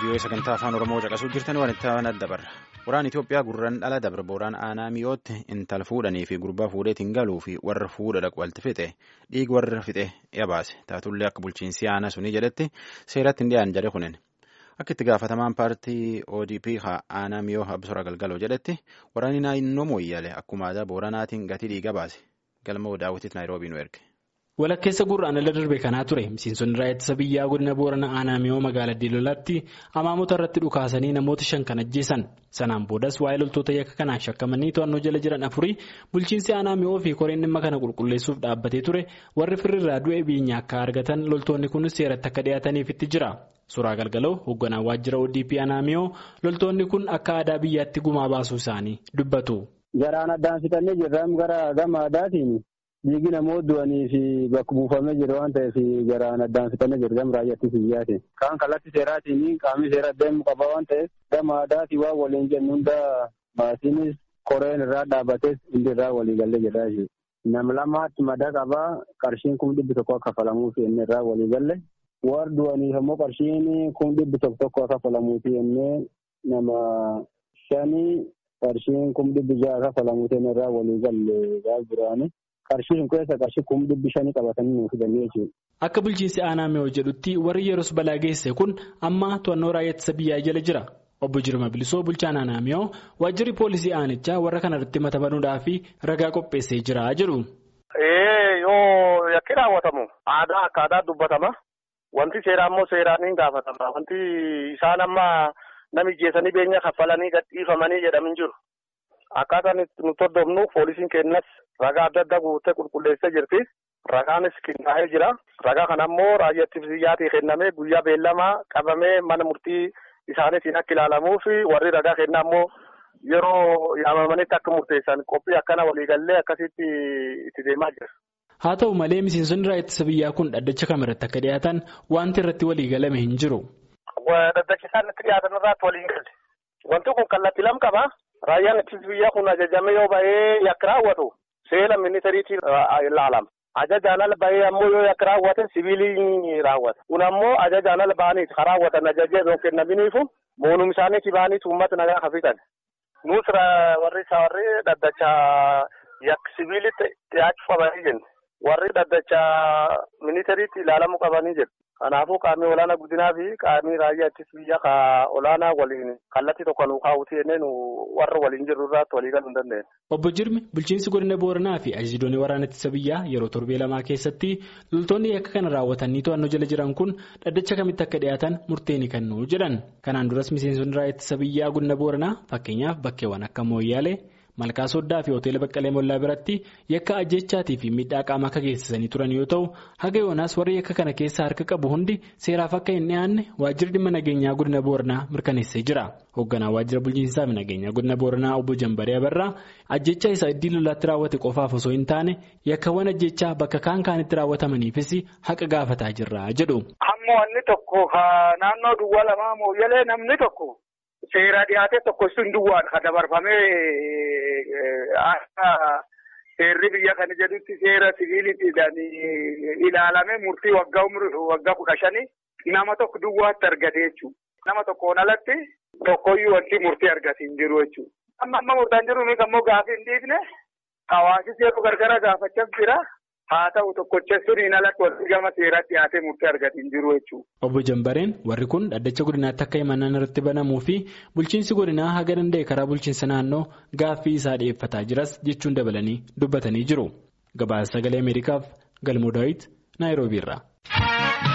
vii'oo sagantaa afaan oromoo caqasuu jirtan waan itti aanaa dabarra waraan itiyoophiyaa gurraan dhala dabre booraan aanaa mi'ootti intala fuudhanii fi gurbaa fuudheetiin galuu fi warra fuudha dhaqu walti fixe dhiigi warra fixe yabaase taatullee akka bulchiinsi aanaa sunii jedhetti seeratti hin dhiyaan jedhe kunin akka itti gaafatamaan paartii odp aanaa mi'oo absora galgaloo jedhetti waraanni naannoo mooyyale akkuma aadaa booranaatiin gatii dhiiga baase galma daawwitiif naayiroobii nu erge. walakkeessa gurraan ala darbe kanaa ture miseensonni raayyaa ittisa biyyaa godina boorana aanaa mi'oo magaalaa diilolaatti amaamota irratti dhukaasanii namoota shan kan ajjeesan sanaan boodas waa'ee loltoota yakka kanaan shakkamanii to'annoo jala jiran afurii bulchiinsi aanaa mi'oo fi koreen dhimma kana qulqulleessuuf dhaabbatee ture warri firriirraa du'e biyya akka argatan loltoonni kunis seeratti akka dhiyaataniifitti jira suuraa galgaloo hoogganaa waajjira odp aanaa mi'oo loltoonni kun akka aadaa biyyaatti gumaa baasuu isaanii dubbatu. garaan addaan fixannee jirra gara gama aadaatiin. Dhiigi namoota du'anii fi bakka buufamee jiru waan ta'eef garaan addaan fixannee jiru gama raayyaa biyyaati. Kaan kallattii seeraatiin qaamni seera deemu qaba waan ta'eef gama aadaatii waan waliin jennu hunda maatiinis koreen irraa dhaabbates hundi irraa walii galee jedhaa jiru. Nama lamaatti madaa qabaa qarshiin kun dhibbi tokko akka kafalamuuf inni irraa walii galle. Warri du'aniif ammoo qarshiin kun dhibbi tokko tokko akka kafalamuuf inni nama shanii qarshiin kun dhibbi ja'a kafalamuuf inni irraa walii galle gaaf jiraani. Qarshiin keessa qarshii kuma dhibbi shanii qabatanii nuuf fidanii jechuudha. Akka bulchiinsi aanaa mi'oo jedhutti warri yeroos balaa geesse kun amma to'annoo raayyaa ittisa biyyaa jala jira. Obbo Jirma Bilisoo bulchaan aanaa mi'oo waajjirri poolisii aanichaa warra kanarratti mata banuudhaa fi ragaa qopheessee jira jedhu. Yoo yakki raawwatamu aadaa akka aadaa dubbatama. Wanti seeraa immoo seeraan hin gaafatama. Wanti isaan amma nami jeessanii beenya kaffalanii gadhiifamanii jedhamin jiru. Akkaataan nuti hordofnu poolisiin kennas ragaa adda addaa guuttee qulqulleessee jirti. Ragaanis qindaa'ee jira. Ragaa kana immoo raayyaa ittisa biyyaatii kennamee guyyaa beellamaa qabamee mana murtii isaaniitiin akka ilaalamuu fi warri ragaa kennaa immoo yeroo yaamamanitti akka murteessan qophii akkana waliigallee akkasitti itti deemaa jira. Haa ta'u malee miseensonni raayyaa ittisa biyyaa kun dhaddacha kamirratti akka dhiyaatan wanti irratti waliigalame hin jiru. Dhaddacha isaan itti dhiyaatan irratti waliin galle. Wanti kun kallattii lama qaba. Raayyaan ittisa biyyaa kun ajajame yoo bahee yakka raawwatu seera ministeeriitiin ilaalama. Ajajaan ala bahee ammoo yoo yakka raawwate sibiilii raawwata. Kun ammoo ajajaan ala bahaniiti kan raawwatan ajajee yoo kennaminiifu moonum isaaniitii bahaniiti uummata nagaa hafitan. Nus warri isaa warri dhaddacha yakka sibiilitti dhiyaachuu qabanii jenna. Warri dhaddacha ministeeriitti ilaalamuu qabanii jedhu. Kanaafuu qaamni olaanaa guddinaa fi qaamni raayyaa ittisa biyyaa ka olaanaa waliin kallattii tokko nu kaawwatee jennee nu warra waliin jirru irratti walii galuu hin dandeenye. Obbo Jirmi bulchiinsi godina Booranaa fi ajajoonni waraana ittisa biyyaa yeroo torbee lamaa keessatti loltoonni yakka kana raawwatanii to'annoo jala jiran kun dhaddacha kamitti akka dhiyaatan murtee ni kennu jedhan. Kanaan duras miseensonni raayyaa ittisa biyyaa godina Booranaa fakkeenyaaf bakkeewwan akka Mooyyaalee. Malkaa Soddaa fi Hoteela Baqqalee Mollaa biratti yakka ajjechaatii fi miidhaa qaamaa akka geessisanii turan yoo ta'u haga yoonaas warri yakka kana keessaa harka qabu hundi seeraaf akka hin dhiyaanne waajjirri dhimma nageenyaa godina Booranaa mirkaneessee jira. Hoogganaa waajjira bulchiinsaa fi nageenyaa godina Booranaa obbo Jambaree Abarraa ajjechaa isaa iddii lolaatti raawwate qofaaf osoo hin taane yakkawwan ajjechaa bakka kaan kaanitti raawwatamaniifis haqa gaafataa jirra jedhu. Hamma wanni tokko naannoo duwwaa lamaa mooyyalee namni tokko. Seera dhiyaate tokko sun duwwaan kan dabarfamee akka seerri biyya kana jedhutti seera siviiliidhaan ilaalame murtii waggaa waggaa kudha shanii nama tokko duwwaatti argate jechuudha. Nama tokkoon alatti tokkoyyuu wanti murtii argate hin jiru jechuudha. Amma amma murtaan jiru nuti ammoo gaafii hin dhiifne hawaasis yeroo gargara gaafachaa jira. Haa ta'u tokkocha suniin alatti wanti gama seeraatti dhiyaatee murtii argate hin jiru jechuudha. Obbo Jambareen warri kun dhaddacha godinaatti akka himannaan irratti banamuu fi bulchiinsi godinaa haga danda'e karaa bulchiinsa naannoo gaaffii isaa dhiyeeffataa jiras jechuun dabalanii dubbatanii jiru. Gabaasa sagalee Ameerikaaf Galmoo Daawit Naayiroobiirraa.